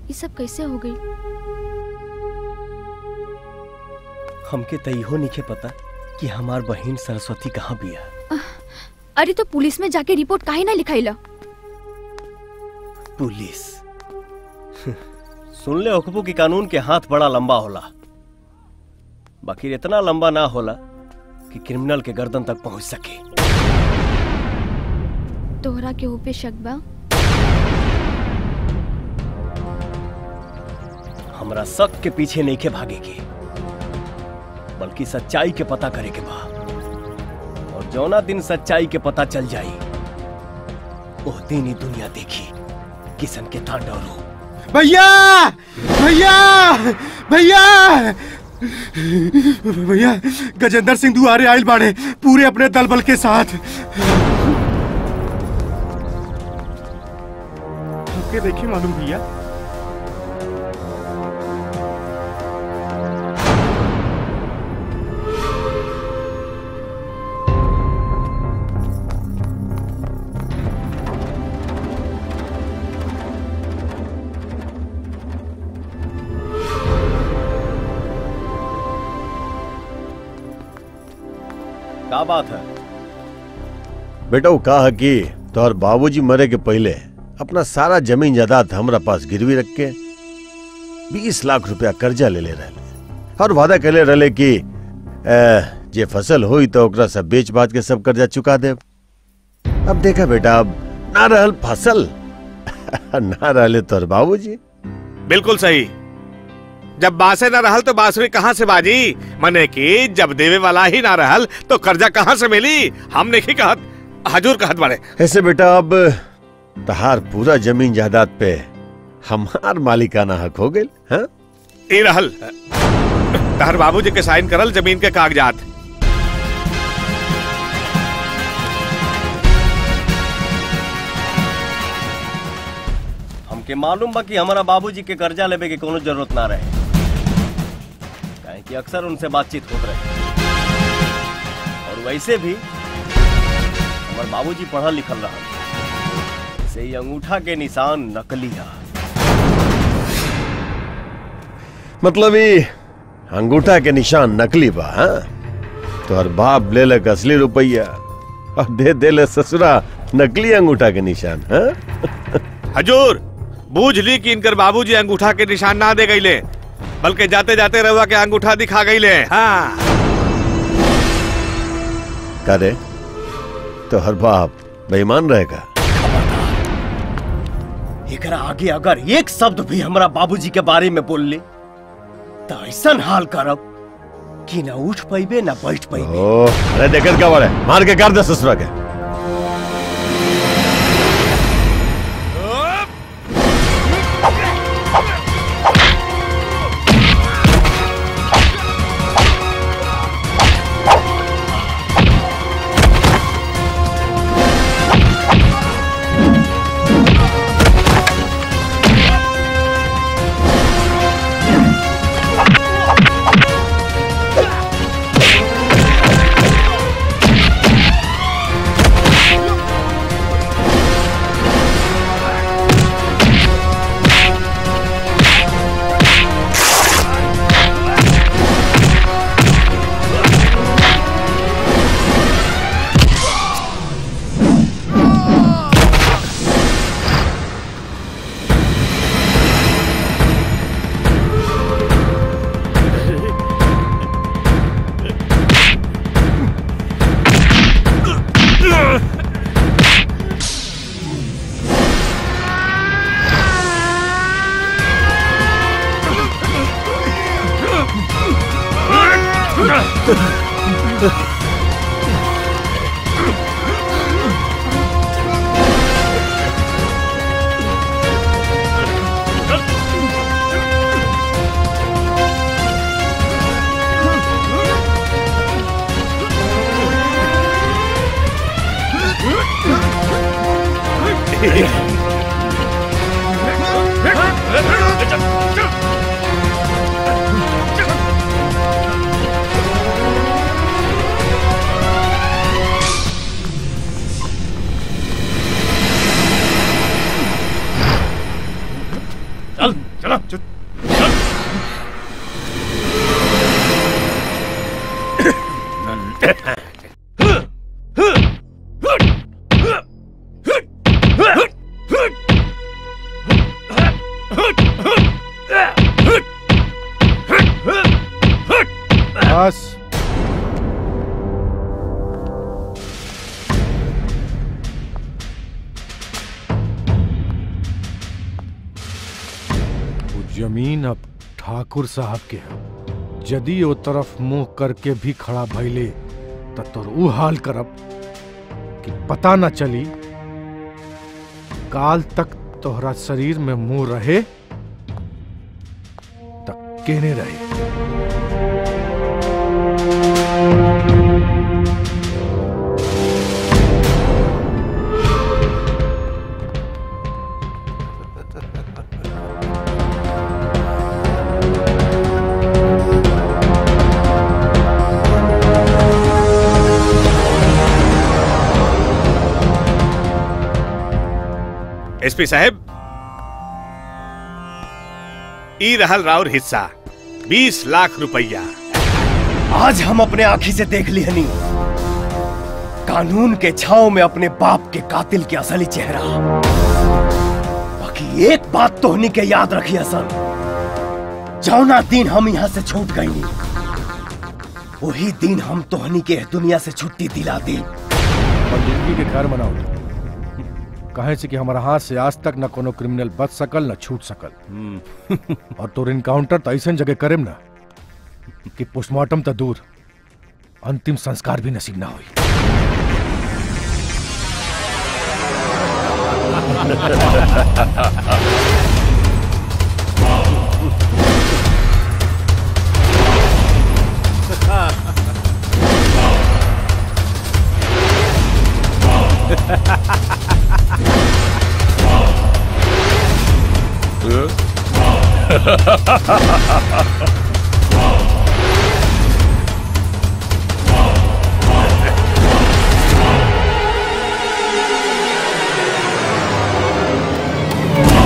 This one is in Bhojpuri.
ये सब कैसे हो गई हमके त इहो नहीं पता कि हमार बहन सरस्वती कहाँ बिया अरे तो पुलिस में जाके रिपोर्ट काहे ना लिखाइला पुलिस सुन ले हुकबू की कानून के हाथ बड़ा लंबा होला बाकी इतना लंबा ना होला कि क्रिमिनल के गर्दन तक पहुंच सके तोहरा के ऊपे शक बा हमरा शक के पीछे नहीं के भागेगी बल्कि सच्चाई के पता करे के बा और जौना दिन सच्चाई के पता चल जाई ओह दिन ही दुनिया देखी किसन के तांडव रूप भैया भैया भैया भैया गजेंद्र सिंह दुआरे आयल बाड़े पूरे अपने दल बल के साथ हमके देखिए मालूम भैया का बात है बेटा वो कहा कि तोहर बाबूजी मरे के पहले अपना सारा जमीन जायदाद हमरा पास गिरवी रख के बीस लाख रुपया कर्जा ले ले रहे और वादा करे रहे कि ए, जे फसल हुई तो ओकरा सब बेच बाच के सब कर्जा चुका दे अब देखा बेटा अब ना रहल फसल ना रहले तोहर बाबूजी बिल्कुल सही जब बासे न रहल तो बांसुरी कहाँ से बाजी मने कि जब देवे वाला ही ना रहल तो कर्जा कहाँ से मिली हम नहीं कहत हजूर कहत बाड़े ऐसे बेटा अब तहार पूरा जमीन जायदाद पे हमार मालिकाना हक हो गई हाँ ई रहल तहर बाबूजी के साइन करल जमीन के कागजात हमके मालूम बा कि हमारा बाबूजी के कर्जा लेवे के कोनो जरूरत ना रहे काहे कि अक्सर उनसे बातचीत होत रहे और वैसे भी हमार बाबूजी पढ़ल लिखल रहल से ही अंगूठा के निशान नकली है मतलब ये अंगूठा के निशान नकली बा हाँ? तोहर बाप ले लक असली रुपया और दे दे ले ससुरा नकली अंगूठा के निशान हाँ? हजूर बूझ ली कि इनकर बाबूजी अंगूठा के निशान ना दे गईले बल्कि जाते जाते रहुआ के अंगूठा दिखा गईले हाँ करे तो हर बाप बेईमान रहेगा एकरा आगे अगर एक शब्द भी हमारा बाबूजी के बारे में बोल ले तो ऐसा हाल करब कि ना उठ पैबे ना बैठ पैबे ओ अरे देखत का बड़े मार के कर दे ससुरा के बस वो जमीन अब ठाकुर साहब के है यदि ओ तरफ मुंह करके भी खड़ा भइले त तोर ऊ हाल करब कि पता न चली काल तक तोहरा शरीर में मुंह रहे तक केने रहे एसपी साहब ई रहल राउर हिस्सा बीस लाख रुपया आज हम अपने आंखी से देख ली हनी कानून के छाव में अपने बाप के कातिल के असली चेहरा बाकी एक बात तो हनी के याद रखी असल जौना दिन हम यहाँ से छूट गई वही दिन हम तोहनी के दुनिया से छुट्टी दिला दी और जिंदगी के घर बनाओ कहे से कि हमारा हाथ से आज तक न कोनो क्रिमिनल बच सकल न छूट सकल और तोर इनकाउंटर तो ऐसा जगह करेम ना कि पोस्टमार्टम तो दूर अंतिम संस्कार भी नसीब ना हुई